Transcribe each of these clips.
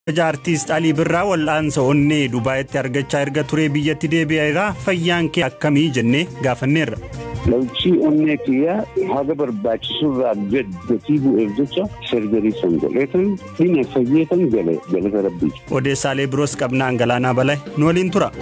Kabaja artiist Alii Birraa wal'aansa onnee Dubaayitti argachaa erga turee biyyatti deebi'eera fayyaan kee akkamii jennee gaafanneerra. Lawchii onnee kiyyaa haga barbaachisurraa gad gatii bu'eef jecha serjarii san godheetan dhina fayyeetan gale galata rabbii. Odeessaalee biroos qabnaan galaanaa balay nu waliin tura.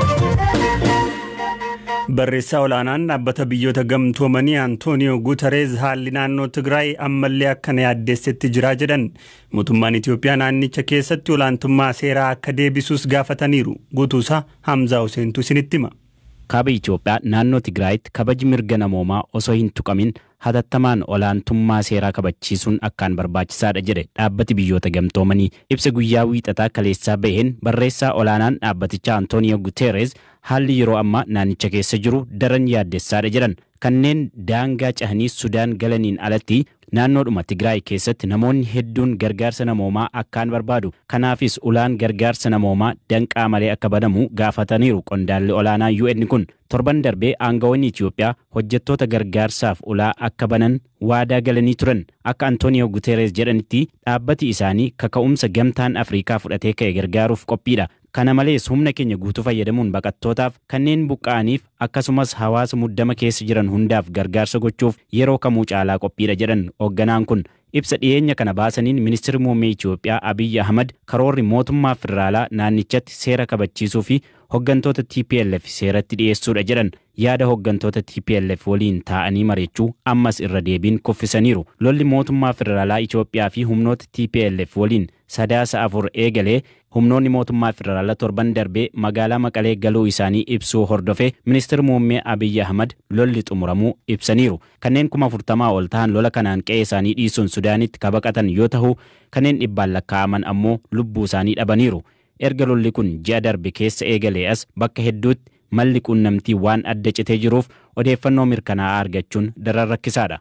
Barreessaa olaanaan dhaabbata biyyoota gamtoomanii Antooniyoo Guutareez haalli naannoo Tigraay ammallee akkana yaaddeessetti jiraa jedhan. Mootummaan Itoophiyaa naannicha keessatti olaantummaa seeraa akka deebisuus gaafataniiru. Guutuusaa Hamzaa Huseentu isinitti hima. Kaaba Itoophiyaa naannoo Tigraayitti kabaji mirga namoomaa osoo hin tuqamin hatattamaan olaantummaa seeraa kabachiisuun akkaan barbaachisaadha jedhe dhaabbati biyyoota gamtoomanii ibsa guyyaa wiixataa kaleessaa baheen barreessaa olaanaan dhaabbatichaa Antooniyo Guteerez haalli yeroo ammaa naannicha keessa jiru daran yaaddessaadha jedhan kanneen daangaa cahanii Sudaan galaniin alatti naannoodhuma Tigraay keessatti namoonni hedduun gargaarsa namoomaa akkaan barbaadu. Kanaafis ulaan gargaarsa namoomaa danqaa malee akka banamu gaafataniiru qondaalli olaanaa UN kun. Torban darbee aangawoonni Itoophiyaa hojjettoota gargaarsaaf ulaa akka banan waadaa galanii turan. Akka Antooniyo Guteeres jedhanitti dhaabbati isaanii kaka'umsa gamtaan Afrikaa fudhatee ka'e gargaaruuf qophiidha. Kana malees humna keenya guutuu fayyadamuun baqattootaaf kanneen buqqa'aniif akkasumas hawaasa muddama keessa jiran hundaaf gargaarsa gochuuf yeroo kamuu caalaa qophiidha jedhan hoogganaan kun. Ibsa dhiyeenya kana baasaniin ministeerri muummee Itoophiyaa Abiyyi Ahmad karoorri mootummaa federaalaa naannichatti seera kabachiisuu fi hooggantoota TPLF seeratti dhiyeessuudha jedhan yaada hooggantoota TPLF waliin taa'anii mari'achuu ammas irra deebiin kuffisaniiru. Lolli mootummaa federaalaa Itoophiyaa fi humnoota TPLF waliin sadaasa afur eegalee humnoonni mootummaa federaalaa torban darbee magaalaa Maqalee galuu isaanii ibsuu hordofee ministeerri muummee Abiyyi Ahmad lolli xumuramuu ibsaniiru. Kanneen kuma afurtamaa ol ta'an lola kanaan qe'ee isaanii dhiisuun Sudaanitti kabaqatan yoo ta'u kanneen dhibbaan lakkaa'aman ammoo lubbuu isaanii dhabaniiru. Erga lolli kun ji'a darbe keessa eegalee as bakka hedduutti malli quunnamtii waan adda citee jiruuf odeeffannoo mirkanaa'aa argachuun daran rakkisaadha.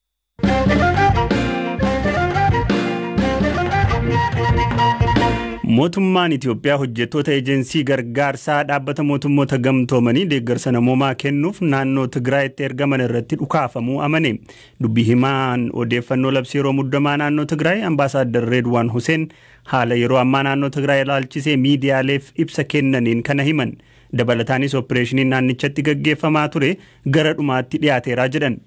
Mootummaan Itoophiyaa hojjettoota eejensii gargaarsaa dhaabbata mootummoota gamtoomanii deeggarsa namoomaa kennuuf naannoo Tigraayitti ergaman irratti dhukaafamuu amane. Dubbii himaan odeeffannoo labsii yeroo muddamaa naannoo Tigraay ambaasaaddar Reedwaan Huseen haala yeroo ammaa naannoo Tigraay ilaalchisee miidiyaaleef ibsa kennaniin kana himan. Dabalataanis opereeshiniin naannichatti gaggeeffamaa ture gara dhumaatti dhiyaateeraa jedhan.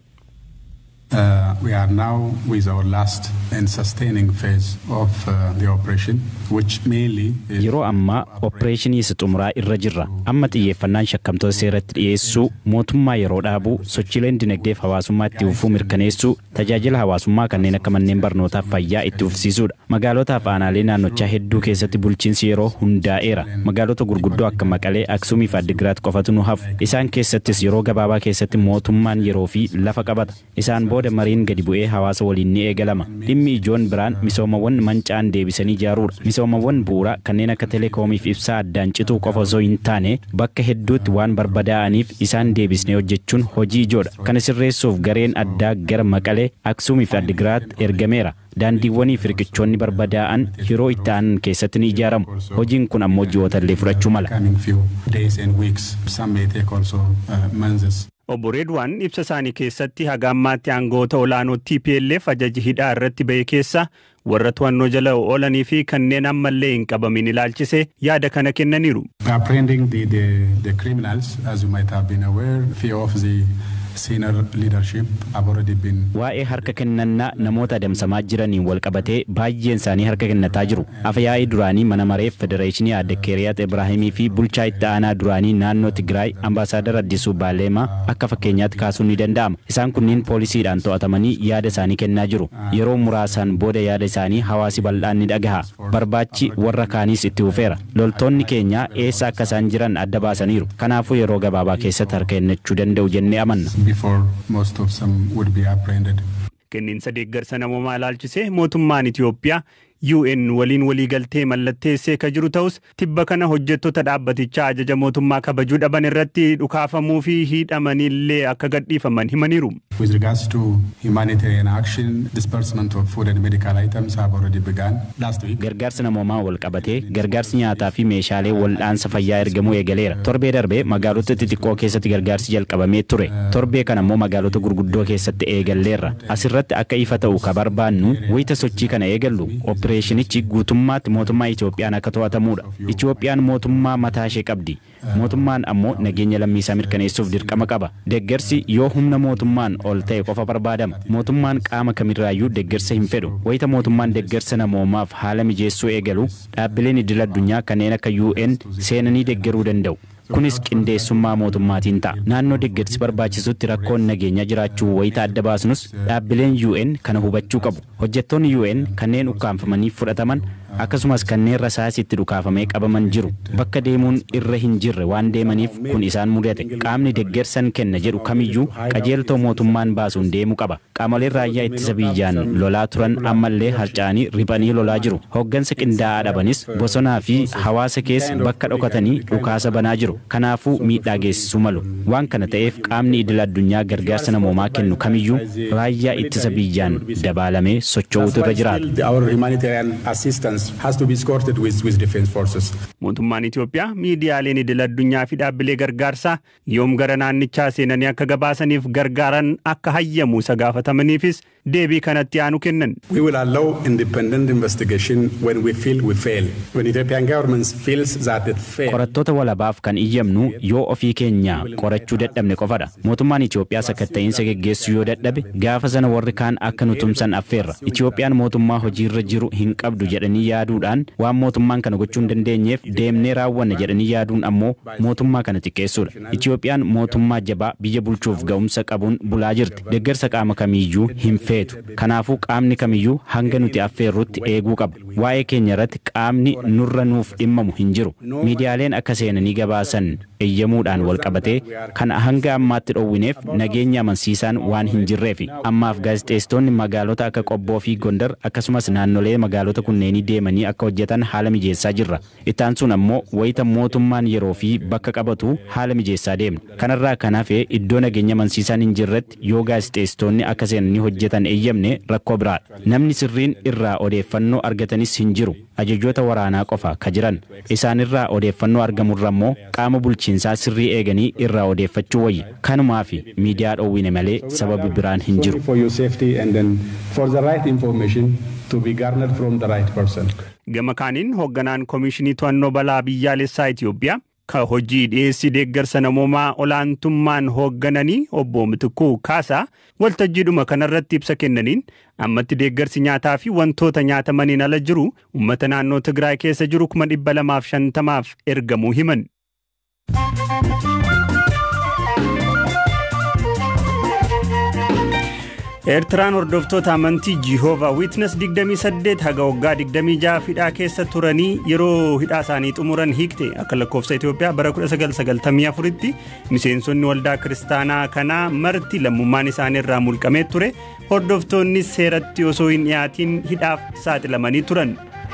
Uh, we are now with our last and sustaining phase of uh, the operation, which mainly is Yeroo ammaa opereeshinii isa xumuraa irra jirra. Amma xiyyeeffannaan shakkamtoota seeratti dhiyeessuu, mootummaa yeroo dhaabuu, sochiileen dinagdeef hawaasummaa itti fufuu mirkaneessuu, tajaajila hawaasummaa kanneen akka manneen barnootaaf fayyaa itti fufsiisuudha. Magaalotaa fi aanaalee naannochaa hedduu keessatti bulchiinsi yeroo hundaa'eera. Magaalota gurguddoo akka Maqalee, Aksumii fi Addigiraat qofatu nu hafu. Isaan keessattis yeroo gabaabaa keessatti mootummaan yeroo fi lafa qabata. Isaan booda mariin gadi bu'ee hawaasa waliin ni eegalama. Dhimmi ijoon biraan misoomawwan mancaan deebisanii ijaaruudha. Misoomawwan bu'uuraa kanneen akka teleekoomiif ibsaa addaan cituu qofa osoo hin taane bakka hedduutti waan barbadaa'aniif isaan deebisnee hojjechuun hojii ijoodha. Kana sirreessuuf gareen addaa gara Maqalee, Aksumii fi Addigiraat ergameera. Daandiiwwanii fi riqichoonni barbadaa'an yeroo itti aanan keessatti ni ijaaramu. Hojiin kun ammoo ji'oota illee fudhachuu mala. coming few days and weeks. Some may take also uh, months. Obbo Reedwaan ibsa isaanii keessatti haga ammaatti aangoota olaanoo TPLF ajaji hidhaa irratti ba'e keessa warra to'annoo jala oolanii fi kanneen ammallee hin qabamin ilaalchisee yaada kana kennaniiru. Apprehending the, the, the criminals, as you might have been aware, few of the senior leadership have already been Waa'ee harka kennannaa namoota adamsamaa jiraniin wal qabatee baay'een isaanii harka kennataa jiru. Afyaa'ii duraanii mana mareef federeeshinii adde Keeriyaat Ibraahimii fi bulchaa itti aanaa duraanii naannoo Tigraay ambaasaaddar Addisuu Baaleemaa akka fakkeenyaatti kaasuun ni danda'ama. Isaan kunniin poolisiidhaan to'atamanii yaada isaanii kennaa jiru. Yeroo muraasaan booda yaada isaanii hawaasi bal'aan ni dhagaha. Barbaachi warra kaaniis itti fufeera. Loltoonni keenya eessa akka isaan jiran adda baasaniiru. Kanaafuu yeroo gabaabaa keessatti harka kennachuu danda'u jennee amanna. before most of them would be apprehended. Kenniinsa deeggarsa namoomaa ilaalchisee mootummaan Itoophiyaa UN waliin waliigaltee mallatteessee ka jiru ta'us tibba kana hojjettoota dhaabbatichaa ajaja mootummaa kabajuu dhaban irratti dhukaafamuu fi hidhamanillee akka gadhiifaman himaniiru. With regards to humanitarian action, disbursement of food and medical items have already begun last week. Gargaarsa namoomaa wal qabatee gargaarsi nyaataa fi meeshaalee wal'aansa fayyaa ergamuu eegaleera. Torbee darbee magaalota xixiqqoo keessatti gargaarsi jalqabamee ture. Torbee kana immoo magaalota gurguddoo keessatti eegalleerra. Asirratti akka ifa ta'u ka barbaannu wayita sochii kana eegallu opereeshinichi guutummaatti mootummaa Itoophiyaan akka to'atamudha. Itoophiyaan mootummaa mataa ishee qabdi. Mootummaan ammoo nageenya lammiisaa mirkaneessuuf dirqama qaba. Deeggarsi yoo humna mootummaan ol ta'e qofa barbaadama. Mootummaan qaama kamirraayyuu deeggarsa hin fedhu. Wayita mootummaan deeggarsa namoomaaf haala mijeessuu eegalu dhaabbileen idil addunyaa kanneen akka UN seenanii deeggaruu danda'u. kunis qindeessummaa mootummaatiin ta'a. Naannoo deeggarsi barbaachisutti rakkoon nageenyaa jiraachuu wayita adda baasnus dhaabbileen UN kana hubachuu qabu. Hojjettoonni UN kanneen ukkaanfamanii fudhataman akkasumas kanneen rasaasitti dhukaafamee qabaman jiru. Bakka deemuun irra hin jirre waan deemaniif kun isaan mudate. Qaamni deeggarsan kenna jedhu kamiyyuu qajeeltoo mootummaan baasuun deemuu qaba. Qaamoleen raayyaa ittisa biyyaan lolaa turan ammallee harca'anii riphanii lolaa jiru. Hoggansa qindaa'aa dhabanis bosonaa fi hawaasa keessa bakka dhokatanii dhukaasa banaa jiru. Kanaafuu miidhaa geessisuu malu. Waan kana ta'eef qaamni idil addunyaa gargaarsa namoomaa kennu kamiyyuu raayyaa ittisa biyyaan dabaalamee socho'uutu irra jiraata. Our humanitarian assistance has to be escorted with, with defense forces. Mootummaan Itoophiyaa miidiyaaleen idil addunyaa fi dhaabbilee gargaarsaa yoom gara naannichaa seenanii akka gabaasaniif gargaaran akka hayyamu isa gaafatamaniifis deebii kanatti aanu kennan. We will allow independent investigation when we feel we fail. When Ethiopian government feels that it failed. Qorattoota walabaaf kan iyyamnu yoo ofii keenya qorachuu dadhabne qofadha. Mootummaan Itoophiyaa sakatta'iinsa geggeessuu yoo dadhabe gaafa sana warri kaan akka nu tumsan affeerra. Itoophiyaan mootummaa hojiirra jiru hin qabdu jedhanii yaaduudhaan waan mootummaan kana gochuu hin dandeenyeef deemnee raawwanna jedhanii yaaduun ammoo mootummaa kana xiqqeessuudha. Itoophiyaan mootummaa jabaa biyya bulchuuf ga'umsa qabuun bulaa jirti. Deeggarsa qaama kamiiyyuu hin feetu. Kanaafuu qaamni kamiyyuu hanga nuti affeerrutti eeguu qaba. Waa'ee keenya irratti qaamni nurra nuuf dhimmamu hin jiru. Miidiyaaleen akka seenanii gabaasan eeyyamuudhaan wal qabatee kan hanga ammaatti dhowwineef nageenya amansiisaan waan hin jirreefi. Ammaaf gaazexeessitoonni magaalota akka Qobboo fi Gondar akkasumas naannolee magaalota kunneenii deemanii akka hojjetan haala mijeessaa jirra. Ittaan sun ammoo wayita mootummaan yeroo fi bakka qabatu haala mijeessaa deemna. Kanarraa kan hafe iddoo nageenya amansiisaan hin jirretti yoo gaazexeessitoonni akka seenanii hojjetan eeyyamne rakkoo biraadha. Namni sirriin irraa odeeffannoo argatanis hin jiru. Ajajoota waraanaa qofa ka jiran. Isaanirraa odeeffannoo argamurra immoo qaama bulchiinsaa sirrii eeganii irraa odeeffachuu wayya. Kanumaaf miidiyaa dhoowwine malee sababi biraan hin jiru. For your safety and then for the right information to be garnered from the right person. Gama kaaniin hoogganaan Koomishinii To'annoo Balaa Biyyaalessaa Itoophiyaa ka hojii dhiyeessii deeggarsa namoomaa olaantummaan hooggananii obbo Mitikuu Kaasaa waltajjiidhuma kanarratti ibsa kennaniin ammatti deeggarsi nyaataa fi wantoota nyaatamaniin ala jiru uummata naannoo Tigraay keessa jiru kuma dhibba lamaaf shantamaaf ergamuu himan. Eertiraan hordoftoota amantii Jihoova Wiitnes 28 haga waggaa 26 hidhaa keessa turanii yeroo hidhaa isaanii xumuran hiikte akka lakkoofsa Itoophiyaa bara 1994tti miseensonni waldaa kiristaanaa kanaa marti lammummaan isaanii irraa mulqamee ture hordoftoonni seeratti osoo hin dhiyaatiin hidhaaf saaxilamanii turan.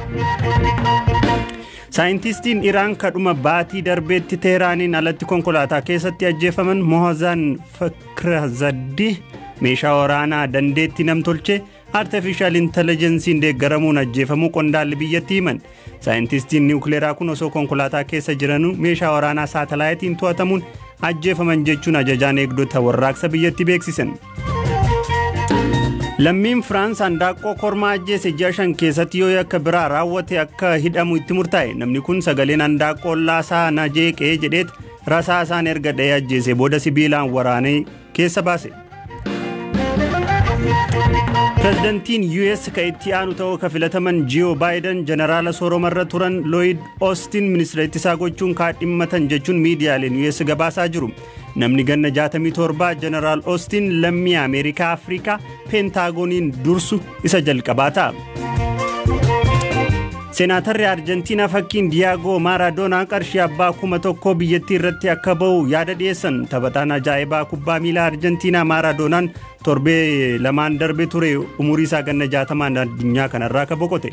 Saayintistiin Iraan kadhuma baatii darbeetti Teeraaniin alatti konkolaataa keessatti ajjeefaman Mohazan Fakirazaddi meeshaa waraanaa dandeetti namtolchee artificial intelligensiin deeggaramuun ajjeefamuu qondaalli biyyatti himan. Saayintistiin niwukileeraa kun osoo konkolaataa keessa jiranuu meeshaa waraanaa saatalaayitiin to'atamuun ajjeefaman jechuun ajajaan eegdota warraaqsa biyyatti beeksisan. Lammiin Firaans handaaqqoo kormaa ajjeese ji'a shan keessatti yoo yakka biraa raawwate akka hidhamu itti murtaa'e namni kun sagaleen handaaqqoo laasaa na jeeqee jedheet rasaa isaan erga dha'ee ajjeese booda sibiilaan waraanee keessa baase. Pireezidantiin US ka itti aanu ta'uu ka filataman Jiyo Baayiden jeneraala sooromarra turan Lloyd Austin ministeera ittisaa gochuun kaadhimmatan jechuun miidiyaaleen US gabaasaa jiru. Namni ganna 67 jeneraal Austin lammii Ameerikaa Afrikaa peentaagoniin dursu isa jalqabaa ta'a. Seenaatarri Arjentiinaa fakkiin Diyaagoo Maaradoonaa qarshii abbaa kuma tokkoo biyyattii irratti akka ba'u yaada dhiyeessan taphataan ajaa'ibaa kubbaa miilaa Arjentiinaa Maaradoonaan torbee lamaan darbe ture umurii isaa ganna jaatamaan addunyaa kanarraa akka boqote.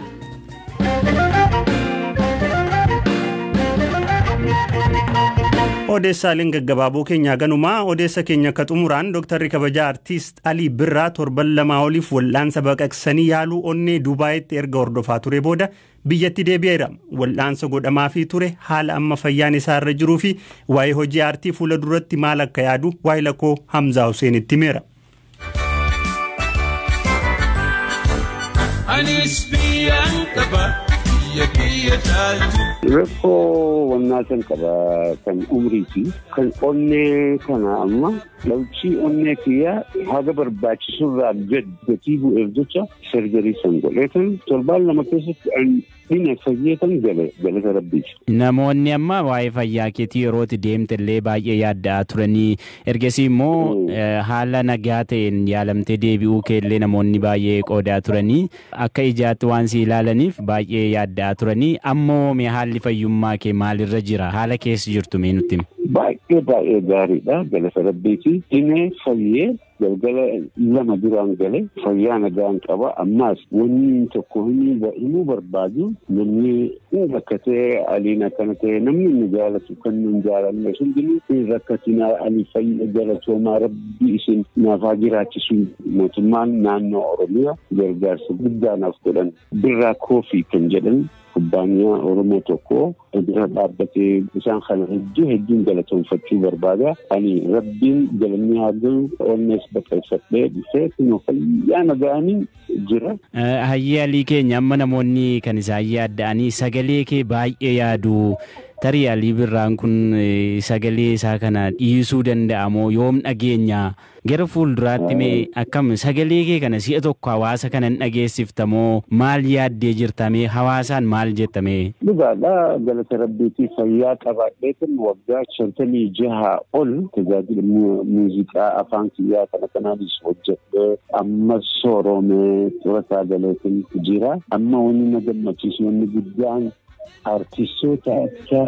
odeessaaleen gaggabaaboo keenyaa ganumaa odeessa keenya akka xumuraan dooktarri kabajaa artiist alii birraa torban lamaa oliif wal'aansa baqaqsanii yaaluu onnee dubaayitti erga hordofaa ture booda biyyatti deebi'eera wal'aansa godhamaafii ture haala amma fayyaan isaa irra jiruu fi waa'ee hojii aartii fuula duratti maal akka yaadu waa'ee lakkoo hamzaa huseenitti himeera. Anis biyyaan qaba biyya kiyya caaltu. Rakkoo wannaa kan qaba kan umriiti. Kan onnee kana amma dhalchii onnee kiyyaa haga barbaachisurraa gad gatii bu'eef jecha sarjarii san godheetan torbaan lama keessatti an dhina fayyatan gale galata rabbiiti. Namoonni amma waa'ee fayyaa keetii yerootti deemte illee baay'ee yaadda'aa turanii ergasii immoo eh, haala nagaa ta'een yaalamtee deebi'uu kee illee namoonni baay'ee qoodaa turanii akka ijaatti waan si ilaalaniif baay'ee yaadda'aa turanii ammoo mee haalli fayyummaa kee maalirra jira haala keessa jirtu mee nutti himi. Baay'ee baay'ee gaariidha galata rabbiiti. Dhimee fayyee galgala lama duraan gale fayyaa nagaan qaba ammaas wanni tokko himuu barbaadu namni hin rakkatee aliin akkana ta'e namni inni jaalatu kan nun jaalanne hundinuu hin rakkatinaa ali fayya galatoomaa rabbi isin naafaa jiraachisu mootummaan naannoo oromiyaa gargaarsa guddaa naaf godhan birraa koofii kan jedhan kubbaaniyaa oromoo tokko bira dhaabbatee isaan kana hedduu hedduun galatoomfachuu barbaada. Ani rabbiin galanni haa galu onnees baqeeffadhee dhufee kunoo fayyaa nagaanii jira. Eh, Hayyee alii keenya amma namoonni kan isaan yaadda'anii sagalee kee baay'ee yaadu tarii alii birraan kun eh, sagalee isaa kana dhiisuu danda'a moo yoom dhageenya gara fuulduraatti mee akkam sagalee kee kana si'a tokko hawaasa kana hin dhageessifta moo maal yaaddee jirta mee hawaasaan maal jetta mee Dhugaadha galata rabbiitii fayyaa qabaadheetin waggaa shantamii jaha ol tajaajila mu- muuziqaa afaan kiyyaa kana kanaanis hojjedhee ammas sooroomee xurataa galeetin jira. Amma wanni na gammachiisu wanni guddaan artistoota akka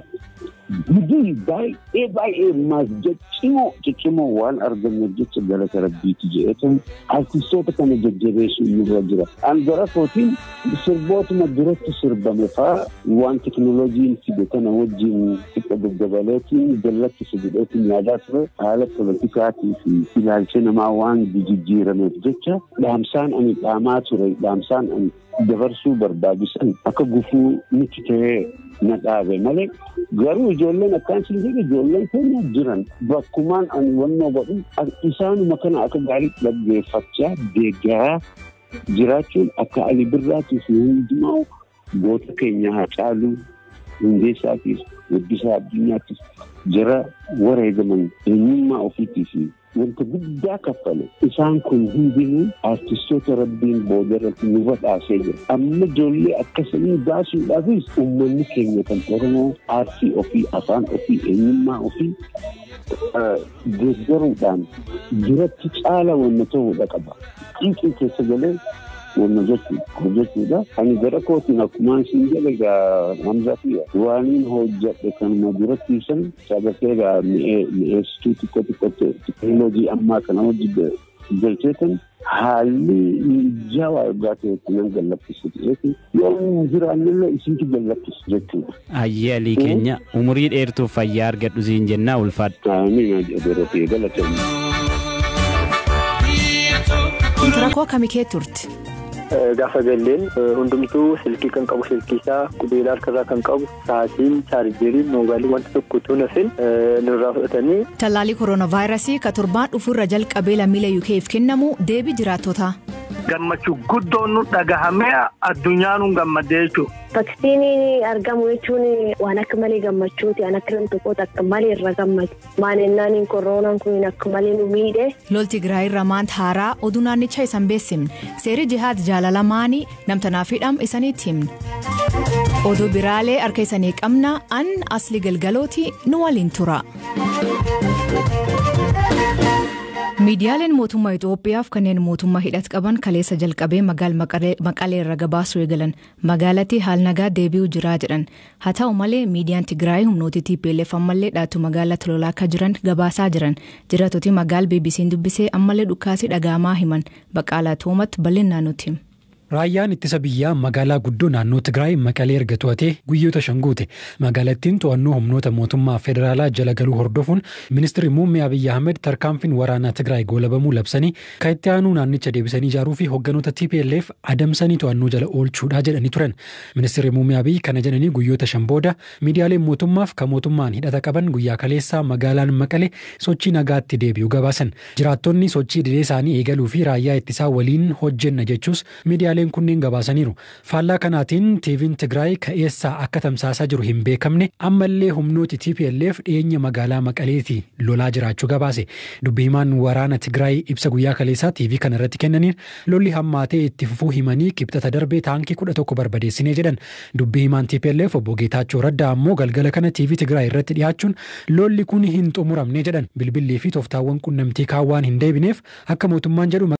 gudii baay'ee baay'ee maas ciccimoo ciccimoo waan arganneef jecha galata rabbiiti jedheetan artistoota kana jajjabeessuu nurra jira. An gara kootiin sirbootuma duratti sirbame faa waan teknooloojiin fide kana wajjin xiqqa gaggabaleetiin jallatti fidedheetiin yaadaa ture haala politikaatii fi ilaalcha namaa waan jijjiirameef jecha dhaamsaan ani dhaamaa ture dhaamsaan ani dabarsuu barbaachisan akka gufuu miti ta'ee na dhaabe malee garuu ijoolleen akkaan sin jedhe ijoolleen keenya jiran bakkumaan ani wannoo godhu isaanuma kana akka gaarii dhaggeeffachaa deeggaraa jiraachuun akka ali birraatii fi hundumaa goota keenya haa caaluu hundeessaatiif guddisaa addunyaattis jara wareegaman eenyummaa ofiitii fi wanta guddaa kaffale isaan kun hundinuu artistoota rabbiin booda irratti nu badhaasee jira amma ijoollee akkasanii baasuudhaafis uummanni keenya kan oromoo aartii ofii afaan ofii eenyummaa ofii deeggaruudhaan duratti caala wanna ta'uudha qaba xiiqii keessa galee wanna jechuudha ani gara kootiin akkumaan siin jedhe gaa hamzaa fi waaniin hojjedhe kanuma duratti san sabatee gaa mi'eessituu xiqqoo xiqqoo teknooloojii ammaa kana hojii galcheetan haalli mijaawaa ergaa ta'etti nan gallakkisu ta'eeti yoo hin jiraannillee isintu gallakkisu jechuudha. Hayyee alii keenya umurii dheertuuf fayyaa argadhu siin jennaa ulfaadhu. Amiin jedhee galatoomne. Rakkoo akkamii kee turte? Gaafa galleen hundumtuu silkii kan qabu silkii isaa qubeelaa harkarraa kan qabu sa'aatiin chaarjeeriin moobaalii wanta tokko utuu nafin nurraa fudhatanii. Tallaalii kooronaavaayirasii ka torbaan dhufurra jalqabee lammiilee UK'f kennamu deebii jiraattotaa. Gammachuu guddoon nu dhagahamee addunyaan nu gammadee jechuudha. Vaksiinii argamu jechuun waan akka malee gammachuuti. Waan akka namni tokko akka malee irra gammadu. Maalinnaan koronaan kun akka malee nu miidhe. Lolti Tigraay irra maanta haaraa oduu naannicha isan beeksifne. Seerri jihaad jaalalamaanii namtanaaf hidham isaniitti himne. Oduu biraalee harka isanii qabna an asli galgalooti nu waliin tura. miidiyaaleen mootummaa Itoophiyaaf kanneen mootummaa hidhat qaban kaleessa jalqabee magaal maqalee irra gabaasuu eegalan magaalatti haal nagaa deebi'uu jiraa jedhan haa ta'u malee miidiyaan Tigraay humnooti TPLF ammallee dhaatu magaalatti lolaa akka jiran gabaasaa jiran jiraatoti magaal BBC'n dubbisee ammallee dhukaasii dhagaamaa himan baqaalaa toomatti bal'inaan nutti hima. Raayyaan ittisa biyyaa magaalaa guddoo naannoo Tigraay maqalee erga to'atee guyyoota shan guute magaalattiin to'annoo humnoota mootummaa federaalaa jala galuu hordofuun ministeerri muummee Abiyyi Ahmed tarkaanfiin waraanaa Tigraay goolabamuu labsanii kan itti aanuu naannicha deebisanii ijaaruu fi hogganoota TPLF adamsanii to'annoo jala oolchuudhaa jedhanii turan. Ministeerri muummee Abiyyi kana jedhanii guyyoota shan booda miidiyaaleen mootummaaf kan mootummaan hidhata qaban guyyaa kaleessaa magaalaan maqalee sochii nagaatti deebi'uu gabaasan. Jiraattonni sochii idilee isaanii eegaluu fi raayyaa ittisaa waliin hojjenna jechuus miidiyaalee maddeen kunneen gabaasaniiru. Faallaa kanaatiin TV'n Tigraay ka'eessaa akka tamsaasaa jiru hin beekamne ammallee humnooti TPLF dhiyeenya magaalaa Maqaleetii lolaa jiraachuu gabaase. Dubbii himaan waraana Tigraay ibsa guyyaa kaleessaa TV kana irratti kennaniin lolli hammaatee itti fufuu himanii kibxata darbee taankii kudha tokko barbadeessinee jedhan. Dubbii himaan TPLF obbo Geetaachoo Raddaa ammoo galgala kana TV Tigraay irratti dhiyaachuun lolli kun hin xumuramne jedhan. Bilbillii fi tooftaawwan qunnamtii kaawwaan hin deebineef akka mootummaan jedhu